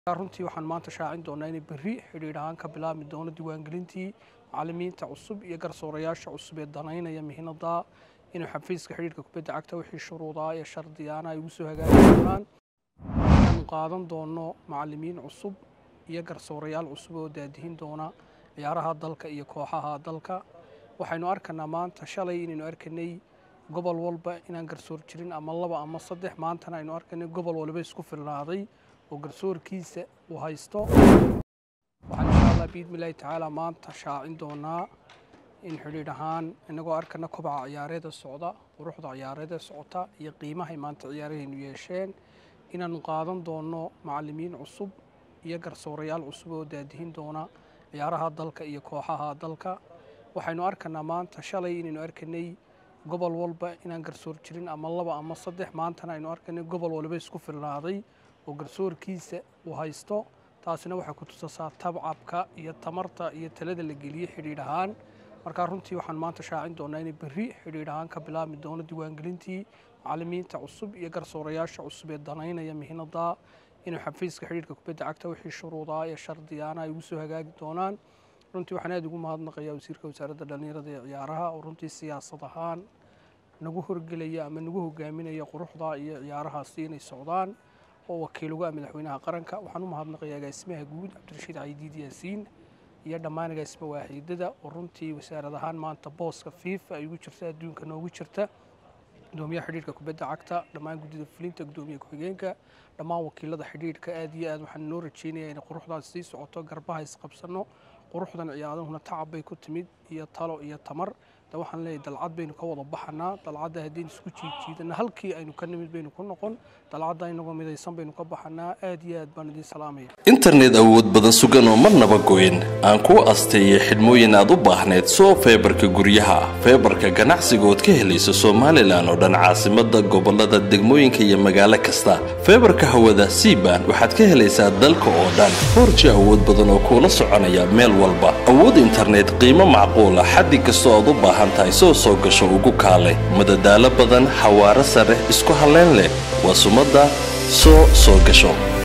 runtii waxaan maanta shaacin doonaa inay berri xidhiidh ahaan ka bilaabmi doono diiwaangelintii macallimiinta cusub iyo garsoorayaasha cusub ee danaynaya mihinada inuu xafiiska xidhiidhka kubadda cagta wixii shuruudaa ee shardiyaana ay ugu soo hagaagi doonaan waxaanu qaadan doono macallimiin cusub iyo garsoorayaal cusub oo daadihin doona ciyaaraha dalka iyo kooxaha dalka waxaynu arkanaa maanta shalay inaynu arkanay gobol walba inaan garsoor jirin ama laba ama saddex maantana aynu arkanay gobol waliba isku filnaaday oo garsoorkiisa uu haysto waxaan insha allah biidmillahi tacaala maanta shaacin doonaa in xidhiidh ahaan inagoo arkana kobaca ciyaareeda socda quruxda ciyaareeda socota iyo qiimahay maanta ciyaarahaynu yeesheen inaanu qaadan doono macallimiin cusub iyo garsoorayaal cusub oo daadihin doona ciyaaraha dalka iyo kooxaha dalka waxaynu arkanaa maanta shalay inaynu arkanay gobol walba inaan garsoor jirin ama laba ama saddex maantana aynu arkanay gobol waliba isku filnaaday oo garsoorkiisa uu haysto taasina waxay ku tusasaa tabcabka iyo tamarta iyo talada la geliyey xidhiidh ahaan markaa runtii waxaan maanta shaacin doonaa inay berri xidhiidh ahaan ka bilaabmi doono diiwaangelintii macallimiinta cusub iyo garsoorayaasha cusub ee danaynaya mihinada inuu xafiiska xidhiidhka kubadda cagta wixii shuruudaa ee shardiyaana ay ugu soo hagaagi doonaan runtii waxaan aada ugu mahadnaqayaa wasiirka wasaaradda dhallinyarada ee ciyaaraha oo runtii siyaasad ahaan nagu horgelaya ama nagu hogaaminaya quruxda iyo ciyaarahaasi inay socdaan oo wakiil uga ah madaxweynaha qaranka waxaan u mahadnaqayaa agaasimaha guud cabdirashiid caydiid yaasiin iyo dhammaan agaasima waaxiidada oo runtii wasaarad ahaan maanta booska fiifa ay ugu jirta adduunka noogu jirta gudoomiyaha xidhiidhka kubadda cagta dhammaan guddida fulinta gudoomiya ku-xigeenka dhammaan wakiilada xidhiidhka aad iyo aad waxaan noo rajeynayaa inay quruxdaas sii socoto garbaha isqabsano quruxdan ciyaadahuna tacab bay ku timid iyo talo iyo tamar de waxaan leeyahay dalcad baynu ka wada baxanaa dalcadda haddaynu isku jiidjiidana halkii aynu ka nimid baynu ku noqon dalcadda inagoo midaysan baynu ka baxanaa aad iyo aad baan idiin salaamaya internet awood badan sugan oo marnaba goyn aan kuu asteeyay xidhmooyin aad u baahneed soo feebarka guryaha feebarka ganacsiga ood ka helayso somalilan oo dhan caasimada gobolada degmooyinka iyo magaalo kasta feebarka hawada siban waxaad ka helaysaa dalka oo dhan foorji awood badan oo kuula soconaya meel walba awood internet qiimo macquula xaddi kastoo aad u baahan tahay soo soo gasho ugu kaale madadaalo badan xawaaro sare isku halleyn leh waa sumadda soo soo gasho